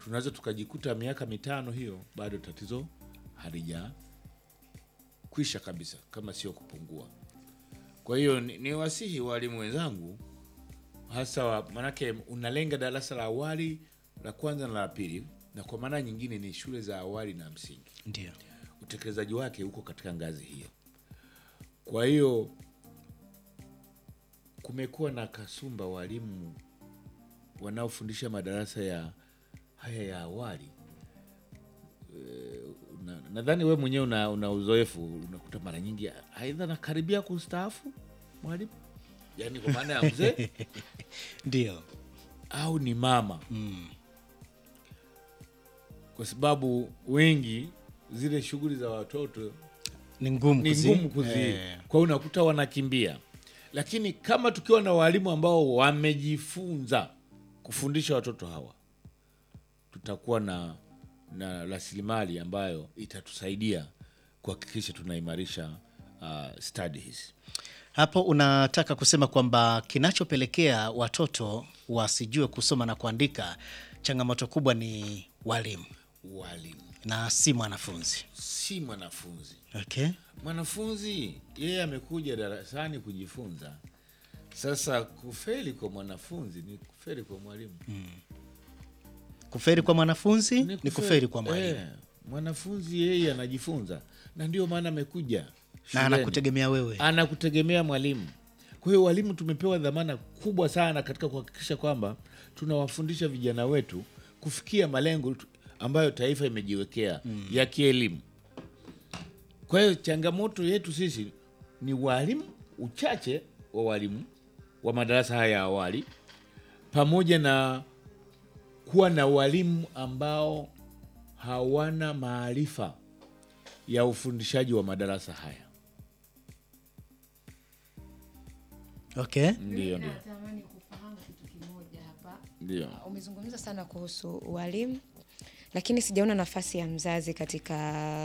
tunaweza tukajikuta miaka mitano hiyo bado tatizo halija kwisha kabisa, kama sio kupungua. Kwa hiyo ni, ni wasihi walimu wenzangu hasa wa, manake unalenga darasa la awali la kwanza na la pili, na kwa maana nyingine ni shule za awali na msingi Ndio. utekelezaji wake huko katika ngazi hiyo. Kwa hiyo kumekuwa na kasumba walimu wanaofundisha madarasa ya haya ya awali. Eh, na- Nadhani we mwenyewe una, una uzoefu, unakuta mara nyingi aidha nakaribia kustaafu mwalimu, yaani kwa maana ya mzee Ndio. au ni mama kwa sababu wengi zile shughuli za watoto Ni ngumu ni kuzi- ngumu kuzi Eh, kwa hiyo unakuta wanakimbia, lakini kama tukiwa na walimu ambao wamejifunza kufundisha watoto hawa, tutakuwa na na rasilimali ambayo itatusaidia kuhakikisha tunaimarisha uh, stadi hizi. Hapo unataka kusema kwamba kinachopelekea watoto wasijue kusoma na kuandika, changamoto kubwa ni walimu Walimu na si mwanafunzi. si mwanafunzi. Okay. Mwanafunzi yeye amekuja darasani kujifunza. Sasa kufeli kwa mwanafunzi ni kufeli kwa mwalimu. Kuferi kwa mwanafunzi ni kuferi kwa mwalimu Eh, mwanafunzi yeye anajifunza na ndio maana amekuja na shuleni. anakutegemea wewe. anakutegemea mwalimu. Kwa hiyo walimu tumepewa dhamana kubwa sana katika kuhakikisha kwamba tunawafundisha vijana wetu kufikia malengo tu- ambayo taifa imejiwekea ya kielimu. Kwa hiyo changamoto yetu sisi ni walimu, uchache wa walimu wa madarasa haya ya awali, pamoja na kuwa na walimu ambao hawana maarifa ya ufundishaji wa madarasa haya. Okay. Ndio, ndio, Natamani kufahamu kitu kimoja hapa. ndio. Umezungumza sana kuhusu walimu, lakini sijaona nafasi ya mzazi katika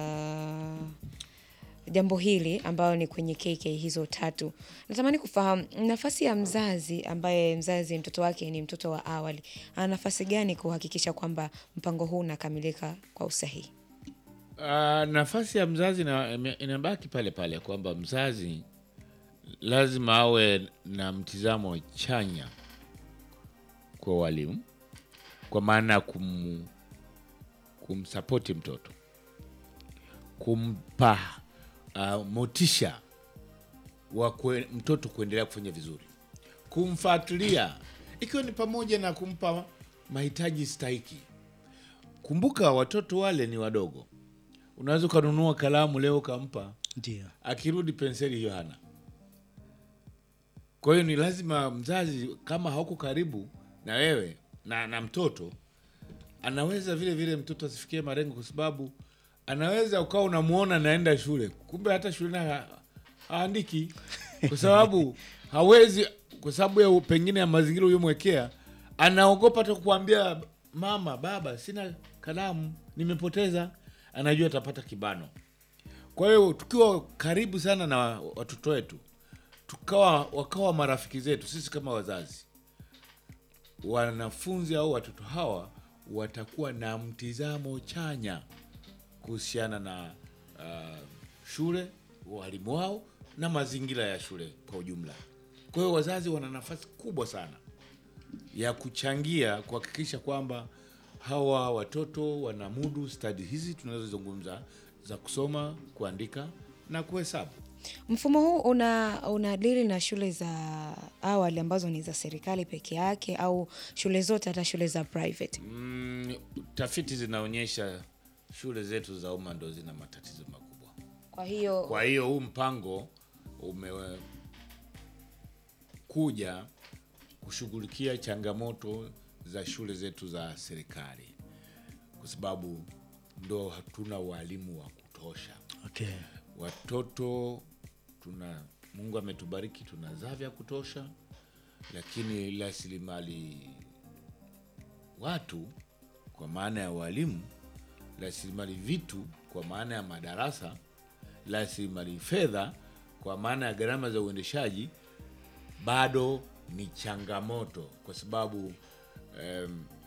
jambo hili ambayo ni kwenye KK hizo tatu. Natamani kufahamu nafasi ya mzazi ambaye mzazi mtoto wake ni mtoto wa awali, ana nafasi gani kuhakikisha kwamba mpango huu unakamilika kwa usahihi? Ah, nafasi ya mzazi na- ime- inabaki pale pale kwamba mzazi lazima awe na mtizamo chanya kwa walimu, kwa maana ya kum, kumsapoti mtoto, kumpa ah, motisha wa kwe, mtoto kuendelea kufanya vizuri, kumfuatilia, ikiwa ni pamoja na kumpa mahitaji stahiki. Kumbuka watoto wale ni wadogo, unaweza ukanunua kalamu leo ukampa, Ndio. akirudi penseli hiyo hana. Kwa hiyo ni lazima mzazi, kama hauko karibu na wewe na, na mtoto, anaweza vile vile mtoto asifikie malengo, kwa sababu anaweza ukawa unamwona naenda shule, kumbe hata shuleni ha- haandiki, kwa sababu hawezi, kwa sababu ya pengine ya mazingira uliyomwekea, anaogopa hata kukuambia mama, baba, sina kalamu, nimepoteza. Anajua atapata kibano. Kwa hiyo tukiwa karibu sana na watoto wetu, tukawa wakawa marafiki zetu sisi kama wazazi, wanafunzi au watoto hawa watakuwa na mtizamo chanya kuhusiana na uh, shule, walimu wao na mazingira ya shule kwa ujumla. Kwa hiyo wazazi wana nafasi kubwa sana ya kuchangia kuhakikisha kwamba hawa watoto wanamudu stadi hizi tunazozungumza za kusoma, kuandika na kuhesabu. Mfumo huu una unadili na shule za awali ambazo ni za serikali peke yake au shule zote hata shule za private? Mm, tafiti zinaonyesha shule zetu za umma ndo zina matatizo makubwa. Kwa hiyo Kwa hiyo huu mpango umekuja kushughulikia changamoto za shule zetu za serikali, kwa sababu ndo hatuna walimu wa kutosha. Okay. Watoto tuna, Mungu ametubariki, tunazaa vya kutosha, lakini rasilimali watu kwa maana ya walimu, rasilimali vitu kwa maana ya madarasa, rasilimali fedha kwa maana ya gharama za uendeshaji bado ni changamoto, kwa sababu em,